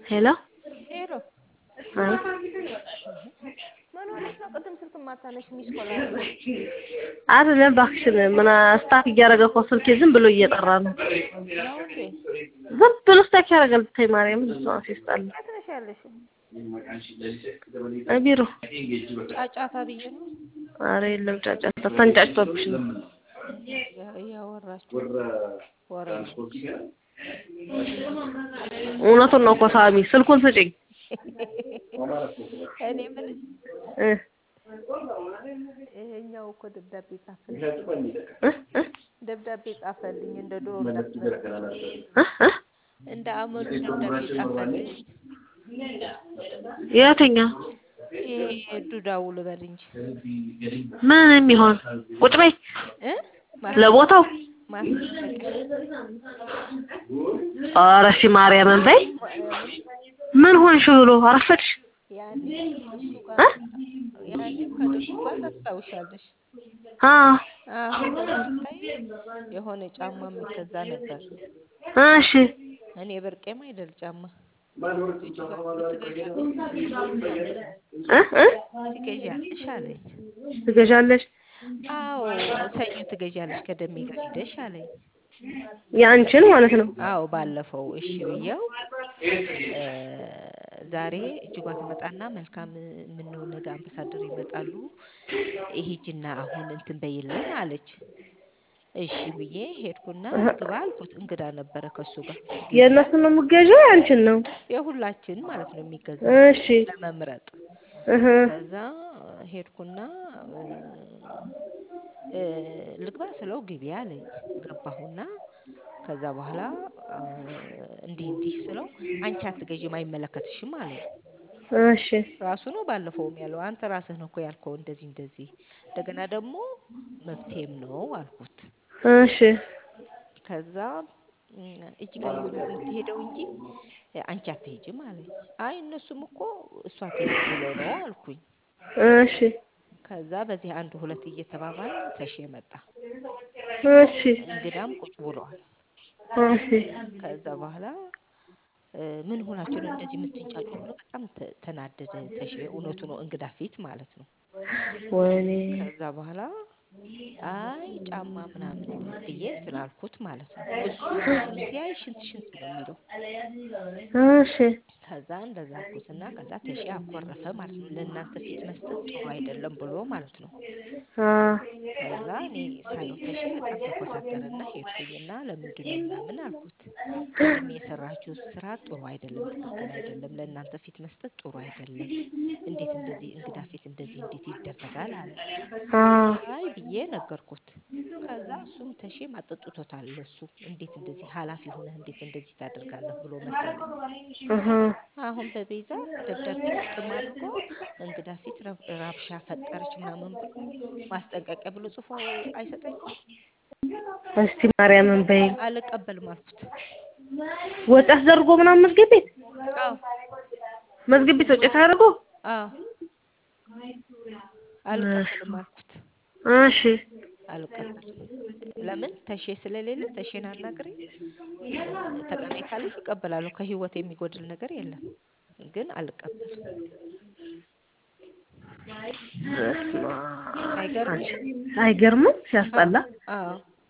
ሄሎ ሄሎ አይ ምን ሆነሽ ነው? ቅድም ስልክ ማታነሽ ሚስ ኮል አድርገሽ አይደለም እባክሽን ምን ስታክ እያደረገ እኮ ስልኬ ዝም ብሎ እየጠራ ነው። ነው እንዴ? ዝም ብሎ ስታክ ያደርጋል። ብታይ ማርያምን እሷ ሲስጣል የት ነሽ ያለሽው? ቢሮ ጫጫታ ብዬ ነው ኧረ የለም ጫጫታ ተንጫጭቶብሽ ነው። ያ- እያወራችሁ ወሬ ነው። እውነቱን ነው እኮ ሳሚ ስልኩን ስጭኝ እኔ የምልሽ እ ይሄኛው እኮ ደብዳቤ ጻፈልኝ እ እ ደብዳቤ ጻፈልኝ እንደ ድሮ እንዳትመስል እ እ እንደ አመሉ ደብዳቤ ጻፈልኝ። የትኛው ይሄ ዱዳው ልበል እንጂ ምን የሚሆን ቁጭ በይ እ ለቦታው ማስጠንቀቂያ ኧረ እሺ ማርያምን በይ ማርያምን ምን ሆንሽ ብሎ አረፈድሽ ያኔ እሱ እ ጋር ያኔ ከድጉ ጋር ታስታውሻለሽ። አ አሁን ደግሞ ስታይ የሆነ ጫማ የሚገዛ ነበር። እሺ እኔ ብርቄም አይደል ጫማ እጁ ጋር ትገዣለሽ እ እ ትገዣለሽ አለኝ። ትገዣለሽ አዎ ሰኞ ትገዣለሽ ከደሜ ጋር ሂደሽ አለኝ። የአንቺን ማለት ነው አዎ ባለፈው እሺ ብዬው እ ዛሬ እጅጓ ትመጣና መልካም ምነው ነገ አምባሳደር ይመጣሉ ሂጂና አሁን እንትን በይልን አለች። እሺ ብዬ ሄድኩና ግባ አልኩት። እንግዳ ነበረ ከሱ ጋር ግቢ የእነሱን ነው የምትገዢው የአንቺን ነው የሁላችን ማለት ነው የሚገዛ እሺ ለመምረጥ እህ ከዛ ሄድኩና እ እ ልግባ ስለው ግቢ አለኝ። ገባሁና ከዛ በኋላ እ እንዲህ እንዲህ ስለው አንቺ አትገዢም አይመለከትሽም አለኝ። እሺ ራሱ ነው ባለፈውም ያለው አንተ ራስህ ነው እኮ ያልከው እንደዚህ እንደዚህ እንደገና ደግሞ መብቴም ነው አልኩት። እሺ ከዛ እም እጅጋየሁ ናት የምትሄደው እንጂ አንቺ አትሄጂም አለኝ። አይ እነሱም እኮ እሷ ትሄድ ብሎ ነው አልኩኝ። እሺ ከዛ በዚህ አንድ ሁለት እየተባባልን ተሼ መጣ። እሺ እንግዳም ቁጭ ብለዋል። እሺ ከዛ በኋላ እ ምን ሆናችሁ ነው እንደዚህ የምትንጫጩ ብሎ በጣም ተ- ተናደደ ተሼ። እውነቱ ነው እንግዳ ፊት ማለት ነው። ወይኔ ከዛ በኋላ አይ ጫማ ምናምን ብዬ እንትን አልኩት ማለት ነው። እሱ እሱን ሲያይ ሽንት ሽንት ነው የሚለው። እሺ ከዛ እንደዛ አልኩትና ከዛ ተሼ አኮረፈ ማለት ነው። ለእናንተ ፊት መስጠት ጥሩ አይደለም ብሎ ማለት ነው። አ ከዛ እኔ ሳየው ተሼ በጣም ተኮሳተረና ሄድኩኝና ለምንድን ነው ምናምን አልኩት። ቅድም የሰራችሁት ስራ ጥሩ አይደለም፣ ትክክል አይደለም፣ ለእናንተ ፊት መስጠት ጥሩ አይደለም። እንዴት እንደዚህ እንግዳ ፊት እንደዚህ እንዴት ይደረጋል አለ። አ አይ ብዬ ነገርኩት። ከዛ እሱም ተሼም አጠጥቶታል ለሱ እንዴት እንደዚህ ኃላፊ ሆነህ እንዴት እንደዚህ ታደርጋለህ ብሎ መሰለኝ። እህ አሁን በቤዛ ደብዳቤ ግጥም አድርጎ እንግዳ ፊት ረብ- ረብሻ ፈጠረች ምናምን ብሎ ማስጠንቀቂያ ብሎ ጽፎ አይሰጠኝም። እስቲ ማርያምን በይ አልቀበልም አልኩት። ወጪ አስደርጎ ምናምን መዝገብ ቤት አዎ መዝገብ ቤት ወጪ ታደርጎ አዎ አልቀበልም አልኩት። እሺ አልቀበልም ለምን ተሼ ስለሌለ ተሼን አናግሬ እ ተቀበይ ካለኝ እቀበላለሁ። ከህይወት የሚጎድል ነገር የለም። ግን አልቀበልም። በስመ አብ። አይገርምም? አይገርምም? ሲያስጠላ አዎ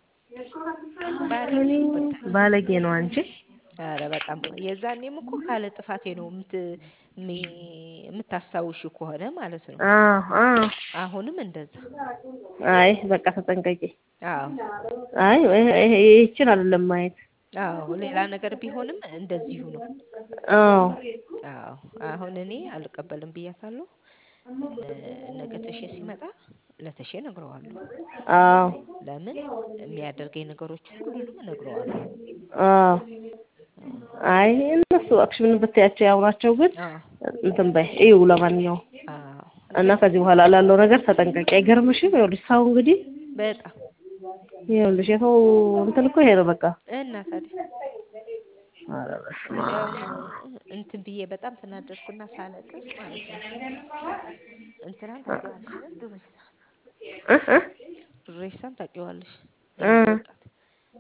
ባለጌ ነው ብታይ። ባለጌ ነው አንቺ። ኧረ በጣም የዛኔም እኮ ካለ ጥፋቴ ነው የምት ሚ- የምታስታውሺው ከሆነ ማለት ነው። አዎ አዎ። አሁንም እንደዛ። አይ በቃ ተጠንቀቂ። አዎ አይ ይሄ- ይሄ- ይህችን አይደለም ማየት። አዎ ሌላ ነገር ቢሆንም እንደዚሁ ነው። አዎ አዎ አሁን እኔ አልቀበልም ብያታለሁ። እ ነገ ተሼ ሲመጣ ለተሼ እነግረዋለሁ። አዎ ለምን የሚያደርገኝ ነገሮች ሁሉንም እነግረዋለሁ። አዎ። አይ እነሱ እባክሽ ምን ብትያቸው ያው ናቸው፣ ግን አዎ እንትን በይ እዩ። ለማንኛውም አዎ እና ከዚህ በኋላ ላለው ነገር ተጠንቀቂ። አይገርምሽም? ይኸውልሽ ሰው እንግዲህ በጣም ይኸውልሽ የሰው እንትን እኮ ይሄ ነው በቃ። እና ታዲያ ኧረ በስመ እንዲያውም አብ። እንትን ብዬ በጣም ተናደድኩና ሳለቅስ ማለት ነው። እንትናን ታውቂዋለሽ አይደል? ዱሬሳን እ እ ዱሬሳን ታውቂዋለሽ? እ የኔ ወጣት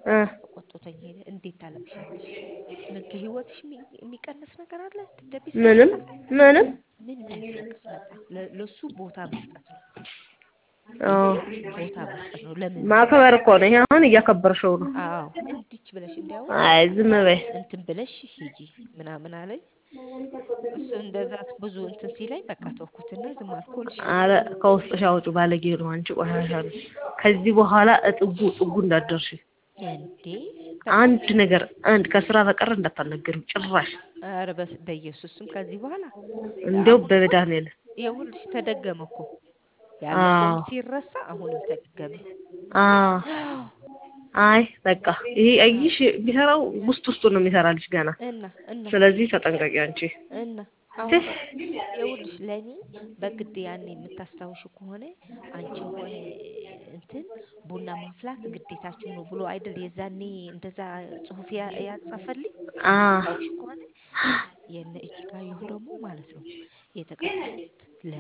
እ ቆጥቶኝ ሄደ። እንዴት ታለቅሻለሽ? ምን ከህይወትሽ የሚ- የሚቀንስ ነገር አለ? ደብዳቤ ምንም ስለተጻፈ ምንም ምን የሚያስለቅስ መጣ? ለ- ለሱ ቦታ መስጠት ነው። አዎ ይሄ ቦታ መስጠት ነው። ለምን ማክበር እኮ ነው። ይሄ አሁን እያከበርሽው ነው። አዎ እንዲች ብለሽ እንዲያውም አይ ዝም በይ። እንትን ብለሽ ሂጂ ምናምን አለኝ። እሱ እንደዛ ብዙ እንትን ሲለኝ በቃ ተውኩትና ዝም አልኩልሽ። አረ ከውስጥሽ አውጪው ባለጌ ነው አንቺ ቆሻሻ ነሽ። ከዚህ በኋላ እጥጉ ጥጉ እንዳትደርሺ። እንዴ አንድ ነገር አንድ ከስራ በቀር እንዳታናገሪው ጭራሽ። ኧረ በስ- በኢየሱስም ከዚህ በኋላ እንደው በመድኃኒዓለም ይኸውልሽ ተደገመ እኮ ያለፈውም አዎ ሲረሳ አሁንም ተደገመ። አዎ አይ በቃ ይሄ አይሽ የሚሰራው ውስጥ ውስጡን ነው የሚሰራልሽ ገና። እና እና ስለዚህ ተጠንቀቂ አንቺ። እና አሁን ይኸውልሽ ለእኔ በግድ ያኔ የምታስታውሹ ከሆነ አንቺም ሆነ እንትን ቡና ማፍላት ግዴታችሁ ነው ብሎ አይደል የዛኔ እንደዛ ጽሁፍ ያ- ያጻፈልኝ አ ታስታውሽ ከሆነ የነ እጅጋየሁ ደግሞ ማለት ነው የተቀጠሩት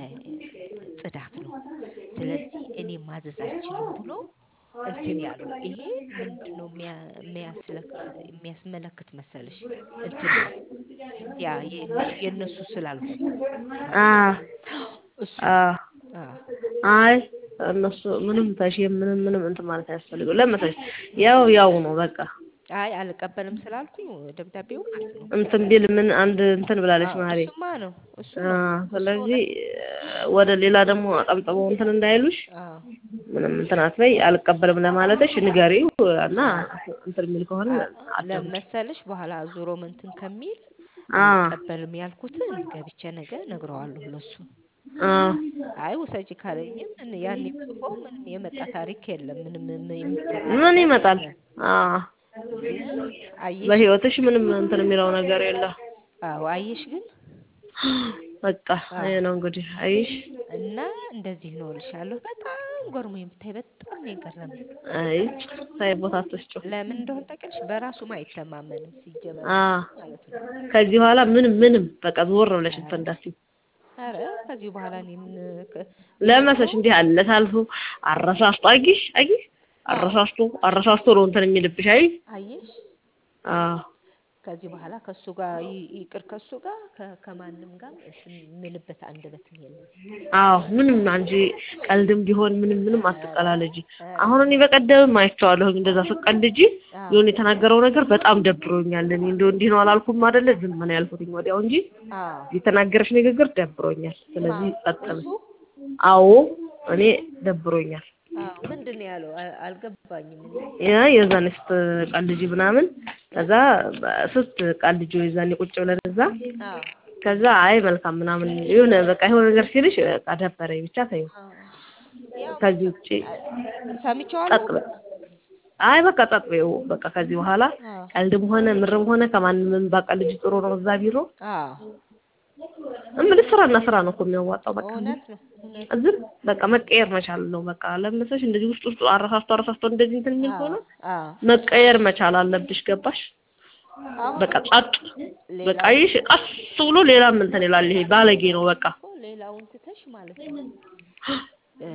ለጽዳት ነው። ስለዚህ እኔ ማዘዝ አልችልም ብሎ እንትን ያለው ይሄ ምንድን ነው የሚያ- የሚያስለክ- የሚያስመለክት መሰልሽ እንትን ያ የእነሱ የእነሱ ስላልሆንኩ አ እሱ አ አዎ አይ እነሱ ምንም ተሽ ምንም ምንም እንትን ማለት አያስፈልገው። ለመሰለሽ ያው ያው ነው በቃ አይ አልቀበልም ስላልኩኝ ደብዳቤው ማለት ነው። እንትን ቢል ምን አንድ እንትን ብላለች አዎ ማሪ። እሱማ ነው እሱ አ ነው እሱ ስለዚህ ወደ ሌላ ደግሞ አጠብጥበው እንትን እንዳይሉሽ አዎ ምንም እንትን አትበይ። አልቀበልም ለማለትሽ ንገሪው እና እንትን የሚል ከሆነ አትምጪ። ለመሰልሽ በኋላ ዞሮ እንትን ከሚል አ አልቀበልም ያልኩትን ገብቼ ነገ እነግረዋለሁ ለሱ። አ አይ ውሰጂ ካለኝም እን- ያኔ ጽፎ ምንም የመጣ ታሪክ የለም። ምንም ም- የሚታይ ምን ነገር ይመጣል? የለም። አ ግን አየሽ በህይወትሽ ምንም እንትን የሚለው ነገር የለ። አዎ አየሽ ግን በቃ ይሄ ነው እንግዲህ አይሽ። እና እንደዚህ ነው እልሻለሁ። በጣም ጎርሞ የምታይ በጣም ነው የገረመኝ። አይ ሳይ ቦታ አትስጪው። ለምን እንደሆነ ታውቂያለሽ? በራሱም አይተማመንም ሲጀመር አ ማለት ነው። ከዚህ በኋላ ምንም ምንም በቃ ዞር ብለሽ እንትን እንዳትዪ። ኧረ ከዚህ በኋላ እኔ ምን ከ- ለመሰሽ እንዲህ አለ ታልፎ አረሳስቶ አጊሽ አጊሽ አረሳስቶ አረሳስቶ ነው እንትን የሚልብሽ አይ አየሽ አ ከዚህ በኋላ ከሱ ጋር ይ- ይቅር ከሱ ጋር ከ- ከማንም ጋር እንትን ምልበት አንደበትም የለም። አዎ ምንም አንቺ ቀልድም ቢሆን ምንም ምንም አትቀላለጂ። ኧረ አሁን እኔ በቀደምም አይቼዋለሁ እንደዛ ስቀልጂ አዎ የሆነ የተናገረው ነገር በጣም ደብሮኛል። እኔ እንደው እንዲህ ነው አላልኩም አይደለ ዝም ነው ያልኩትኝ ወዲያው እንጂ አዎ የተናገረሽ ንግግር ደብሮኛል። ስለዚህ ማ ጸጥ በይ። እሱ አዎ እኔ ደብሮኛል። አዎ ምንድን ነው ያለው? አ- አልገባኝም እኔ ያ የዛኔ ስትቀልጂ ምናምን ከዛ ስትቀልጂ የዛኔ ቁጭ ብለን እዛ አዎ ከዛ አይ መልካም ምናምን የሆነ በቃ የሆነ ነገር ሲልሽ በቃ ደበረኝ ብቻ ተይው። አዎ ያው ከዚህ ውጪ ሰምቼዋለሁ። ጸጥ በይ። አይ በቃ ጸጥ በይው በቃ ከዚህ በኋላ አዎ ቀልድም ሆነ ምርም ሆነ ከማንም ባቀልጅ ጥሩ ነው እዛ ቢሮ አዎ እምልሽ ስራና ስራ ነው እኮ የሚያዋጣው በቃ እውነት ነው እውነት ዝም በቃ መቀየር መቻል ነው በቃ ለምሰሽ እንደዚህ ውስጥ ውስጡ አረሳስቶ አረሳስቶ እንደዚህ እንትን የሚል አዎ ከሆነ አዎ መቀየር መቻል አለብሽ ገባሽ አሁን በቃ ጸጥ በቃ ሌላው ይሽ ቀስ ብሎ ሌላም እንትን ይላል ይሄ ባለጌ ነው በቃ እኮ ሌላውን ትተሽ ማለት ነው እ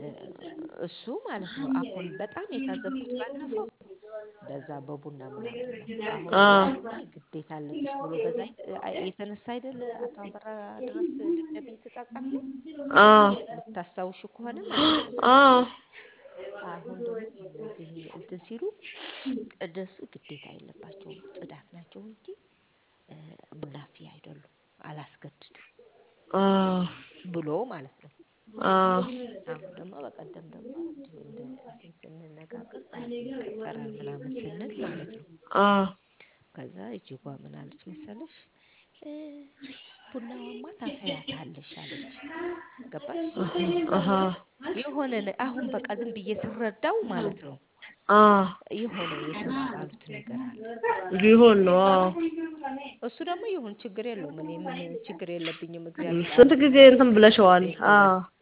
እሱ ማለት ነው አሁን በጣም የታዘብኩት ባለፈው በዛ በቡና ምናምን ነው። አሁን አ ያኔ ግዴታ አለብሽ ብሎ በዛ ይ- የተነሳ አይደል አቶ አበራ ድረስ ደብዳቤ የተጻጻፍነው አ የምታስታውሹ ከሆነ ማለት ነው። አ አሁን ደግሞ እነዚህ እንትን ሲሉ ቅደሱ ግዴታ የለባቸውም ጽዳት ናቸው እንጂ እ ሙናፊ አይደሉም አላስገድድም አ ብሎ ማለት ነው። አ አሁን ደግሞ በቀደም ደግሞ እንዲሁ እንደ እንትን ስንነጋገር ማለት ነው ይቀጠራል ምናምን ስንል ማለት ነው። አ ከዛ እጅጓ ምን አለች መሰለሽ እ ቡናዋማ ታፈያታለሽ አለች። ገባሽ? አሀ የሆነ ነ- አሁን በቃ ዝም ብዬ ስረዳው ማለት ነው አ የሆነ የተባባሉት ነገር አለ። ቢሆን ነው አዎ እሱ ደግሞ ይሁን ችግር የለውም። እኔ ምን ችግር የለብኝም። እግዚአብሔር ስንት ጊዜ እንትን ብለሽዋል አ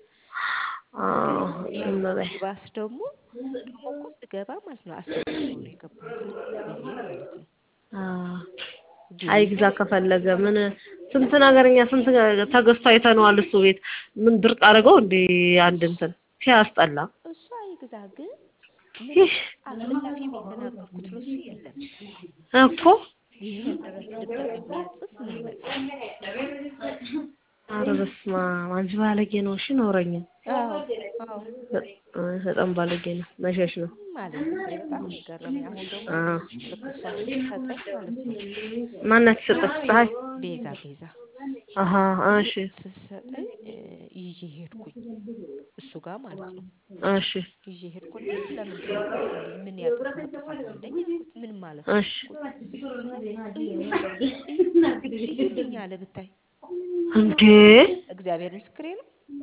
አ ግን ዝም በይ ይባስ ደግሞ ደግሞ እኮ ስገባ ማለት ነው አስፈቅጄው ነው የገባሁት ብዬ ማለት ነው። አ ግን አይግዛ ከፈለገ ምን ስንት ነገርኛ ስንት ተገዝቶ አይተነዋል እሱ ቤት ምን ድርቅ አድርገው እንዴ አንድ እንትን ሲያስጠላ እሱ አይግዛ ግን ምንም አጸያፊ የተናገርኩት ለሱ የለም። እኮ ይህን ድረስ ደብዳቤ የሚያጽፍ ምን መሰለህ? ኧረ በስመ አብ አንቺ ባለጌ ነው። እሺ ኖረኛ አዎ አዎ በጣም ባለጌ ነው። መሸሽ ነው። ማለት ብታይ በጣም ነው የገረመኝ። አሁን ደግሞ አዎ ልክ እሷ ስትሰጠኝ ማለት ነው ማናት ሰጠች? ፀሐይ ቤዛ ቤዛ አሀ እሺ ስትሰጠኝ እ ይዤ ሄድኩኝ እሱ ጋር ማለት ነው እሺ ይዤ ሄድኩ። እንዴ ለምንድን ነው ጻፍልኝ? ምን ያጠፋው ጥፋት አለኝ አልኩት። ምን ማለት ነው እሺ አልኩት። እዩልኝ አለ ብታይ እንዴ እግዚአብሔር ምስክሬ ነው።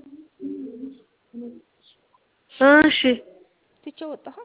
እሺ ትቼ ወጣሁ።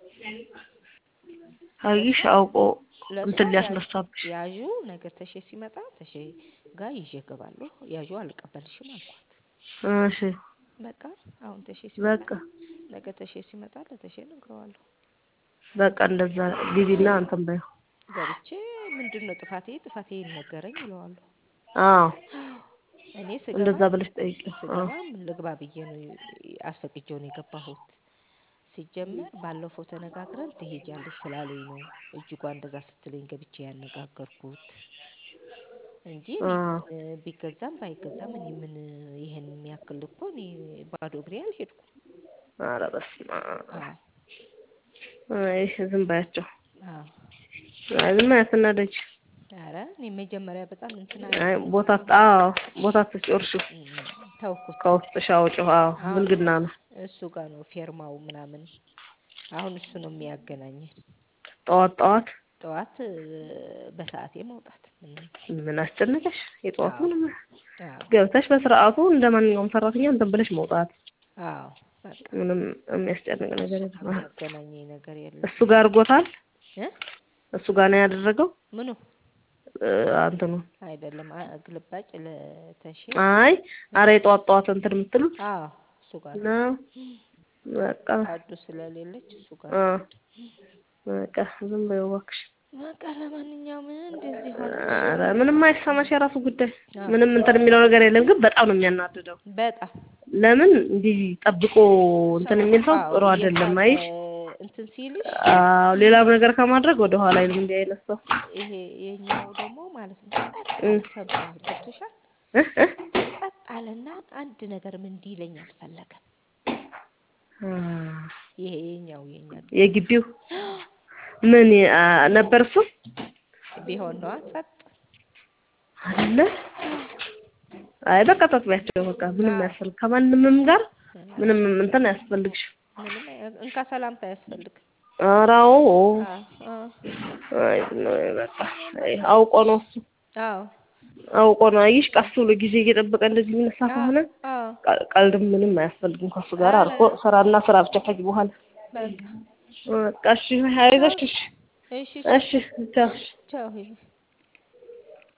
አይሽ አውቆ ለእሷ እንትን ያ- ሊያስነሳብሽ ያዡ ነገር ተሼ ሲመጣ ተሼ ጋር ይዤ እገባለሁ። ያዡ አልቀበልሽም አልኳት። እሺ በቃ አሁን ተሼ ሲመጣ በቃ ነገ ተሼ ሲመጣ ለተሼ እነግረዋለሁ። በቃ እንደዛ ግቢና እንትን በይው። ገብቼ ምንድን ነው ጥፋቴ ጥፋቴ ይነገረኝ እለዋለሁ። አዎ እኔ እንደዛ ስገባ ብለሽ ጠይቂው። አዎ ስገባ ምን ልግባ ብዬ ነው አስፈቅጄው ነው የገባሁት። ሲጀመር ባለፈው ተነጋግረን ትሄጃለሽ ስላለኝ ነው እጅጓ እንደዛ ስትለኝ ገብቼ ያነጋገርኩት እንጂ እኔ አዎ እ ቢገዛም ባይገዛም እኔ ምን ይሄን የሚያክል እኮ እኔ ባዶ እግሬ አልሄድኩም። ኧረ በስመ አብ አዎ አይ ዝም በያቸው። አዎ አይ ዝም አያትናደጅ። ኧረ እኔ መጀመሪያ በጣም እንትን አይ አለኝ ቦታ አዎ ቦታ ትጨርሺው እም፣ ተውኩት። ከውስጥሽ አውጪው። አዎ አሁን ብልግና ነው። እሱ ጋር ነው ፌርማው ምናምን። አሁን እሱ ነው የሚያገናኘን። ጠዋት ጠዋት ጠዋት እ በሰዓቴ መውጣት ምንም ምን አስጨነቀሽ? የጠዋት አዎ ምንም አዎ ገብተሽ በስርዓቱ እንደ ማንኛውም ሰራተኛ እንትን ብለሽ መውጣት አዎ በቃ ምንም የሚያስጨንቅ እሱ ነገር ጋር የለም። አዎ። የሚያገናኘኝ ነገር የለም። እሱ ጋር አድርጎታል። እ እሱ ጋር ነው ያደረገው ምኑ እ እንትኑ አይደለም አ- ግልባጭ ለተሼ አይ አረ የጠዋት ጠዋት እንትን የምትሉት አዎ እሱ ጋር ነው። ነው። በቃ አዱ ስለሌለች እሱ ጋር አ ነው። በቃ ዝም በይው እባክሽ። በቃ ለማንኛውም እንደዚህ ሆነች። ኧረ ምንም አይሰማሽ፣ የራሱ ጉዳይ። አዎ ምንም እንትን የሚለው ነገር የለም፣ ግን በጣም ነው የሚያናድደው። በጣም ለምን እንዲህ ጠብቆ እንትን ሰው የሚል ሰው አዎ ጥሩ አይደለም። እየሳቀ አይሽ እንትን ሲልሽ አዎ፣ ሌላም ነገር ከማድረግ ወደ ኋላ አይልም እንዲህ አይነት ሰው ይሄ የኛው ደግሞ ማለት ነው ጸጥ እ አለ ሰምቷል። ገብቶሻል? እ እ ጸጥ አለና አንድ ነገርም እንዲለኝ አልፈለገም። አ ይሄ የኛው የኛ ግቢ የግቢው ምን አ ነበር እሱ ቢሆን ነዋ ጸጥ አይደለ? አይ በቃ ተጥቢያቸው በቃ ምንም አዎ ያስፈልግ ከማንምም ጋር እና ምንም እንትን አያስፈልግሽም። ምንም አይ- እንካ ሰላምታ አያስፈልግም። ኧረ አዎ አዎ አዎ አይ ነው በቃ አይ አውቆ ነው እሱ አዎ አውቆ ነው። አይሽ ቀስ ብሎ ጊዜ እየጠበቀ እንደዚህ የሚነሳ አዎ ከሆነ አዎ ቀ- ቀልድም ምንም አያስፈልግም ከሱ ጋር ኧረ አልፎ ስራና ስራ ብቻ ከዚህ በኋላ በቃ በቃ እሺ አይዞሽ እሺ እሺ ቻው እሺ ቻው እሺ ቻው ሂጂ።